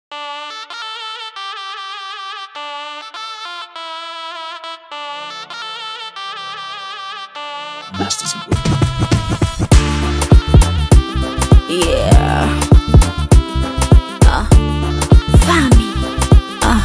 Masters of Wood. Yeah. Uh, Fami. Uh.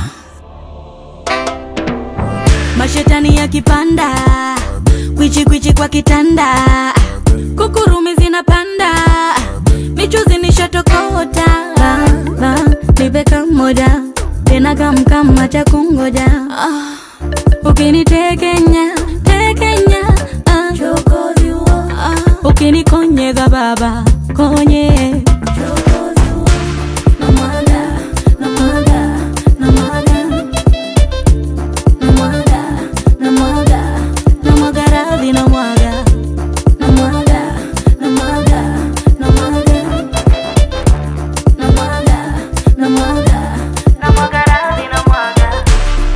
Mashetani yakipanda kwichi kwichi kwa kitanda kukurumi zinapanda michuzi nishatokota Baba, nipe kamoja tena kamkama cha kungoja Ah, ukinitekenya tekenya ah. Ah, ukinikonyeza baba konye Namwaga, namwaga, namwaga. Namwaga, namwaga, namwaga radhi namwaga. Namwaga, namwaga, namwaga. Namwaga, namwaga, namwaga radhi namwaga.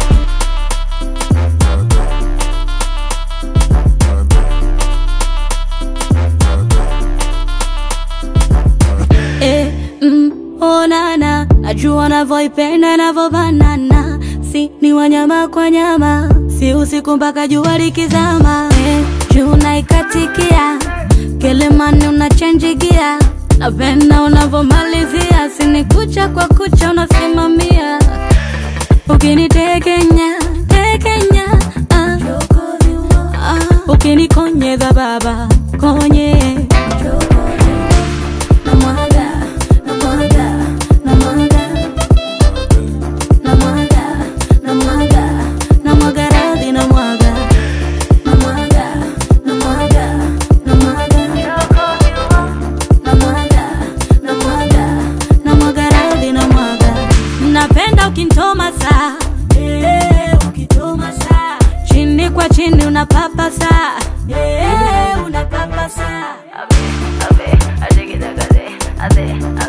Eh, mm, oh nana, najua navyoipenda navyobanana, si ni wanyama kwa nyama, si usiku mpaka jua likizama. Eh, juu naikatikia Kilimani unachenjigia, napenda unavyomalizia, sini kucha kwa kucha unasimamia, ukinitekenya tekenya ah. Ah, ukinikonyeza baba konye namwaga namwaga namwaga namwaga namwaga namwaga radhi namwaga namwaga namwaga namwaga namwaga namwaga namwaga radhi namwaga napenda ukintoma saa Eh, ukintoma saa chini kwa chini unapapasa Eh, unapapasa Abe, abe, aje kita kade, ade,